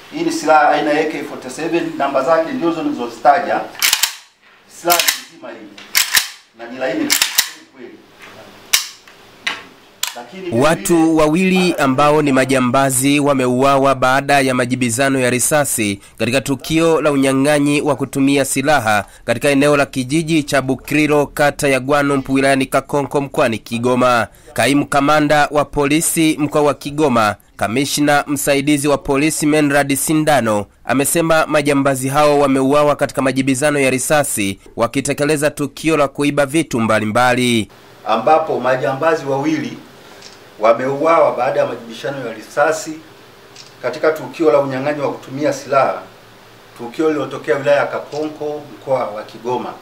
Hii ni silaha aina ya AK47, namba zake ndio hizo nilizozitaja. Silaha ni nzima hii na ni laini kweli. Lakini Watu wawili ambao ni majambazi wameuawa baada ya majibizano ya risasi katika tukio la unyang'anyi wa kutumia silaha katika eneo la kijiji cha Bukiriro kata ya Gwanumpu wilayani Kakonko mkoani Kigoma. Kaimu kamanda wa polisi mkoa wa Kigoma, kamishna msaidizi wa polisi Menrad Sindano amesema majambazi hao wameuawa katika majibizano ya risasi wakitekeleza tukio la kuiba vitu mbalimbali. ambapo majambazi wawili wameuawa baada ya majibishano ya risasi katika tukio la unyang'anyi wa kutumia silaha, tukio lililotokea wilaya ya Kakonko mkoa wa Kigoma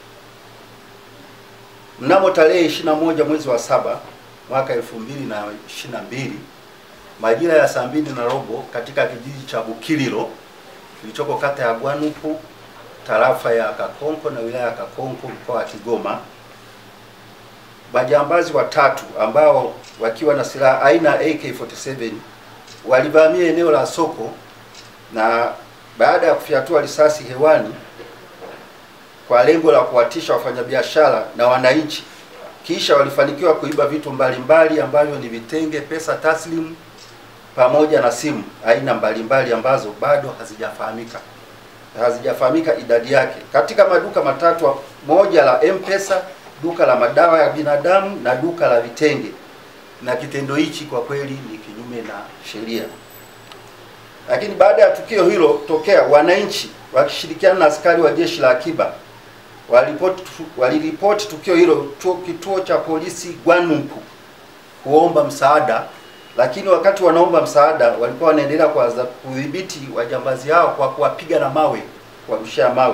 mnamo tarehe 21 mwezi wa saba mwaka 2022 majira ya saa mbili na robo katika kijiji cha Bukiriro kilichoko kata ya Gwanupu tarafa ya Kakonko na wilaya ya Kakonko mkoa wa Kigoma majambazi watatu ambao wakiwa na silaha aina ya AK47 walivamia eneo la soko na baada ya kufyatua risasi hewani kwa lengo la kuwatisha wafanyabiashara na wananchi, kisha walifanikiwa kuiba vitu mbalimbali ambavyo ni vitenge, pesa taslimu pamoja na simu aina mbalimbali ambazo bado hazijafahamika hazijafahamika idadi yake katika maduka matatu, moja la M-Pesa, duka la madawa ya binadamu na duka la vitenge. Na kitendo hichi kwa kweli ni kinyume na sheria. Lakini baada ya tukio hilo tokea, wananchi wakishirikiana na askari wa jeshi la akiba waliripoti waliripoti tukio hilo chuo kituo cha polisi Gwanumpu kuomba msaada, lakini wakati wanaomba msaada walikuwa wanaendelea kuanza kudhibiti wajambazi hao kwa kuwapiga na mawe, kuwarushia mawe.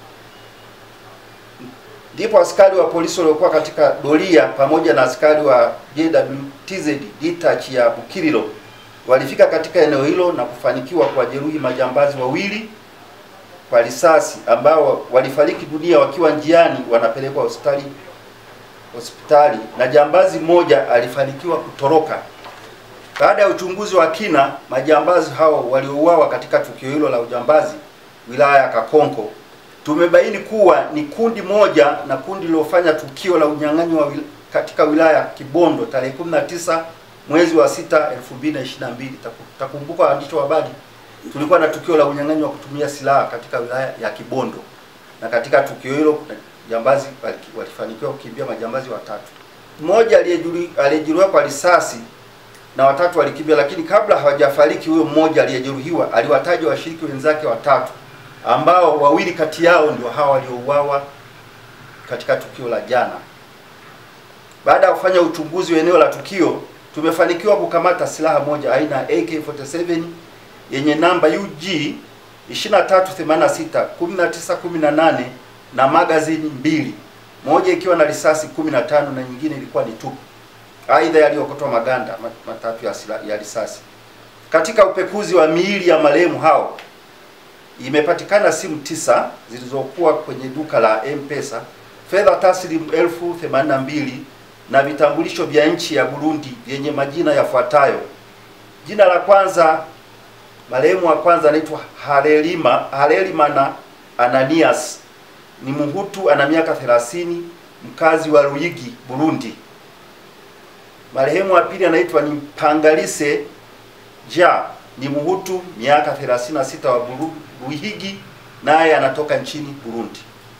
Ndipo askari wa polisi waliokuwa katika doria pamoja na askari wa JWTZ detach ya Bukiriro walifika katika eneo hilo na kufanikiwa kuwajeruhi majambazi wawili kwa risasi ambao walifariki dunia wakiwa njiani wanapelekwa hospitali hospitali na jambazi mmoja alifanikiwa kutoroka. Baada ya uchunguzi wa kina, majambazi hao waliouawa katika tukio hilo la ujambazi wilaya ya Kakonko, tumebaini kuwa ni kundi moja na kundi lilofanya tukio la unyang'anyi wa wil katika wilaya ya Kibondo tarehe 19 mwezi wa 6 2022. Takumbuka waandishi wa habari, tulikuwa na tukio la unyang'anyi wa kutumia silaha katika wilaya ya Kibondo, na katika tukio hilo jambazi walifanikiwa kukimbia majambazi watatu. Mmoja aliyejeruhiwa kwa risasi na watatu walikimbia, lakini kabla hawajafariki, huyo mmoja aliyejeruhiwa aliwataja washiriki wenzake watatu ambao wawili kati yao ndio hawa waliouawa katika tukio la jana. Baada ya kufanya uchunguzi wa eneo la tukio, tumefanikiwa kukamata silaha moja aina ya AK47 yenye namba UG 2386 1918 na magazini mbili, moja ikiwa na risasi 15 na nyingine ilikuwa ni tupu. Aidha, yaliokotwa maganda matatu ya, sila, ya risasi. Katika upekuzi wa miili ya marehemu hao imepatikana simu tisa zilizokuwa kwenye duka la M-Pesa, fedha taslimu elfu themanini na mbili na vitambulisho vya nchi ya Burundi vyenye majina yafuatayo. Jina la kwanza, marehemu wa kwanza anaitwa Harelima Harelimana Ananias, ni Mhutu, ana miaka 30, mkazi wa Ruyigi, Burundi. Marehemu wa pili anaitwa ni Pangalise Ja, ni Mhutu, miaka 36, wa Ruyigi, naye anatoka nchini Burundi.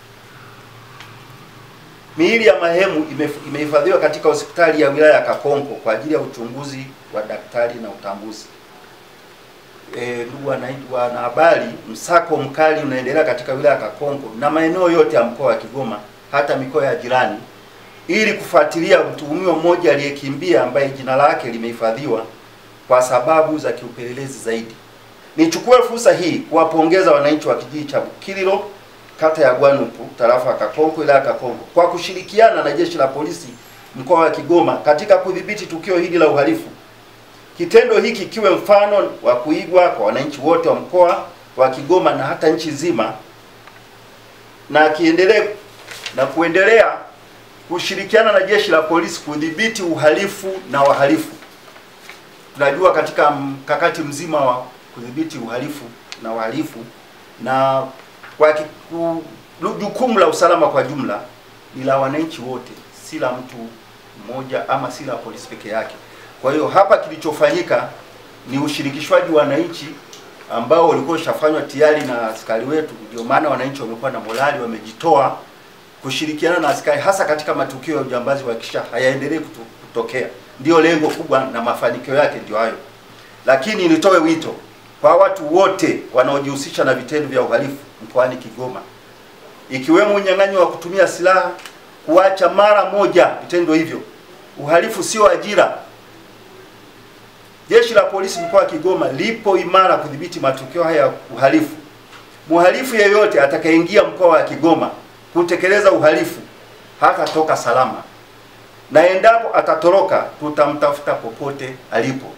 Miili ya marehemu imehifadhiwa katika hospitali ya wilaya ya Kakonko kwa ajili ya uchunguzi wa daktari na utambuzi. E, ndugu wanahabari, msako mkali unaendelea katika wilaya ya Kakonko na maeneo yote ya mkoa wa Kigoma, hata mikoa ya jirani, ili kufuatilia mtuhumiwa mmoja aliyekimbia ambaye jina lake limehifadhiwa kwa sababu za kiupelelezi zaidi. Nichukue fursa hii kuwapongeza wananchi wa kijiji cha Bukiriro kata ya Gwanupu tarafa ya Kakonko wilaya ya Kakonko kwa kushirikiana na jeshi la polisi mkoa wa Kigoma katika kudhibiti tukio hili la uhalifu. Kitendo hiki kiwe mfano wa kuigwa kwa wananchi wote wa mkoa wa Kigoma na hata nchi nzima, na kiendelee na kuendelea kushirikiana na jeshi la polisi kudhibiti uhalifu na wahalifu. Tunajua katika mkakati mzima wa kudhibiti uhalifu na wahalifu, na kwa kiku, jukumu la usalama kwa jumla ni la wananchi wote, si la mtu mmoja ama si la polisi peke yake. Kwa hiyo hapa kilichofanyika ni ushirikishwaji wa wananchi ambao ulikuwa ushafanywa tayari na askari wetu. Ndio maana wananchi wamekuwa na morali, wamejitoa kushirikiana na askari, hasa katika matukio ya ujambazi, kuhakikisha hayaendelee kutokea. Ndio lengo kubwa na mafanikio yake ndio hayo. Lakini nitoe wito kwa watu wote wanaojihusisha na vitendo vya uhalifu mkoani Kigoma, ikiwemo unyang'anyi wa kutumia silaha, kuacha mara moja vitendo hivyo. Uhalifu sio ajira. Jeshi la polisi mkoa wa Kigoma lipo imara kudhibiti matukio haya ya uhalifu. Mhalifu yeyote atakayeingia mkoa wa Kigoma kutekeleza uhalifu hatatoka salama, na endapo atatoroka, tutamtafuta popote alipo.